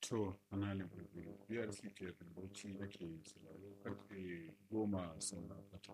To, ana biyar ke bauchi nake sauraro karfe goma saura kwata.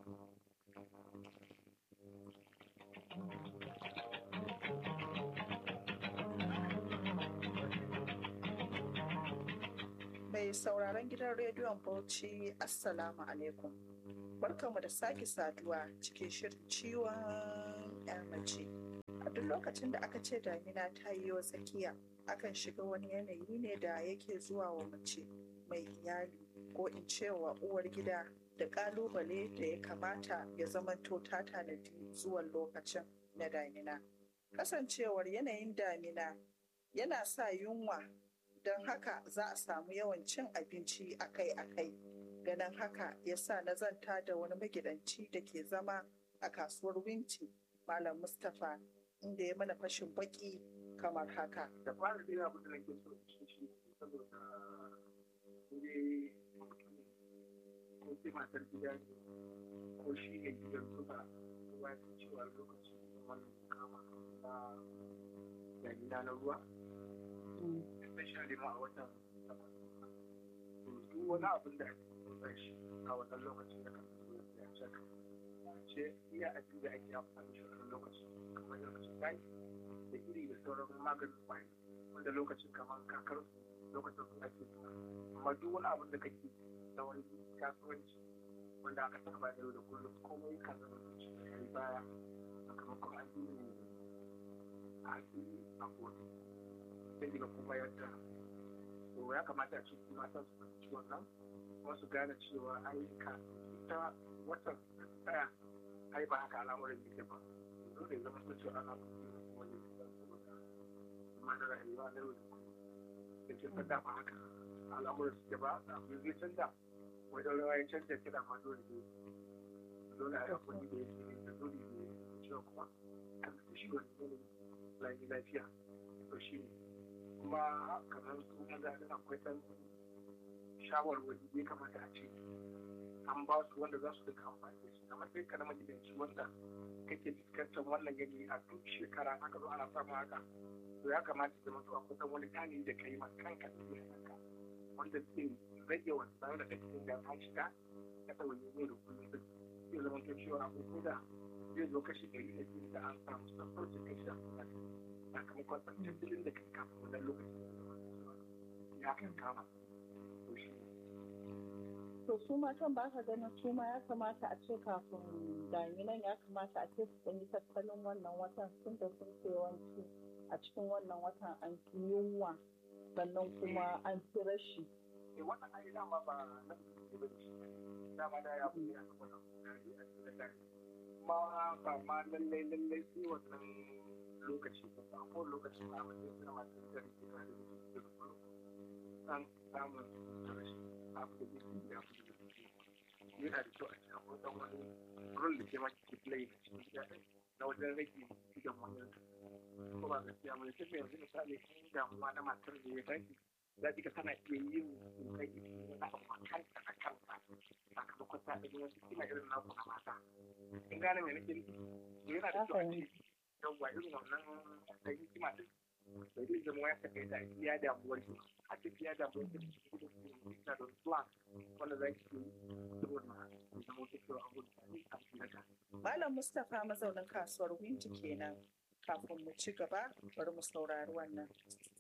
Mai sauraron gidan rediyon Bauchi, Assalamu alaikum. Barkanmu da sake saduwa cikin shirin ciwon ya mace. A duk lokacin da aka ce damina ta yi wa tsakiya, akan shiga wani yanayi ne da yake zuwa wa mace mai iyali ko in ce wa uwar gida da kalubale da ya kamata ya zamanto ta tanadi zuwan lokacin na damina. Kasancewar yanayin damina yana sa yunwa don haka za a samu yawan cin abinci akai-akai. Ganin haka ya sa na zanta da wani magidanci da ke zama a kasuwar Winti, Malam Mustapha, inda ya mana fashin baki kamar haka. da fara dai abu da nake so shi shi saboda ne ko sai matar gida ne ko shi ne gidan suka kuma ya san cewa lokacin wannan kama na damina na ruwa especially ma a watan sama duk wani abin da ake kusa shi a wannan lokacin da kan zo ya caka ce iya abin da ake amfani shi a lokacin kamar lokacin taki da iri da sauran maganin kwari wanda lokacin kamar kakar lokacin su ake zuwa amma duk wani abin da kake na wani kasuwanci wanda aka saba yau da kullum komai kan zama zuci ya yi baya sakamakon an yi a yi a kotu sai daga kuma yadda to ya kamata a ce mata su fahimci wannan kuma su gane cewa ayyuka ita watan da tsaya ai ba haka al'amuran yake ba dole zama ta cewa ana kuma ne saboda kuma da rayuwa na yau da kullum da ke fada ba haka al'amuran suke ba da abin zai canza wajen rawa ya canza kira ma dole ne dole a yi hakuri da yake da dole ne cewa kuma an da shi wani ne lafiya to shi ne kuma kamar su maza da akwai ɗan shawarwari ya kamata a ce an ba su wanda za su duka amfani da shi kamar sai ka na magidanci wanda kake fuskantar wannan yanayi a duk shekara aka zo ana samun haka to ya kamata da mutu akwai ɗan wani tani da ka yi ma kanka da kanka wanda zai rage wannan da kake da an shiga ka ɗauki ne da kullum da zai zama to cewa akwai da zai zo kashi ɗari da biyu da an samu sassaucin kashi da sakamakon tattalin da kan kafin wannan lokacin ya kan kama to shi To su matan ba ka ganin su ma ya kamata a ce kafin daminan ya kamata a ce su ɗan yi tattalin wannan watan sun da sun ce yawanci a cikin wannan watan an fi yunwa sannan kuma an fi rashi. eh wannan ai dama ba na mutum ba shi dama da ya buɗe a cikin wannan kokari a cikin da kuma ba ma lallai lallai sai wannan lokaci ba ba ko lokaci ba ba sai suna masu da rike da rike da kullum an samun rashi abu da yake da abu da yake yana da kyau a cikin akwai dan wani rol da ke ma ke play da cikin gida na wajen rage gidan wani ko ba gaskiya mai tafiya yanzu misali in damuwa na matar da ya tashi za ka tana iya yin kokari na kanta a kanta sakamakon ta ɗaya wasu kila irin naku na mata in gane mai nake nufi yana da kyau a ce yawwa irin wannan da hikima din bai zai zama ya saka da iya damuwar ki a ce iya damuwar ki da gudun ki da plan wanda za ki yi saboda zama wata kyau a gudun a cikin daga. Malam Mustapha mazaunin kasuwar Winti kenan. Kafin mu ci gaba, bari mu saurari wannan.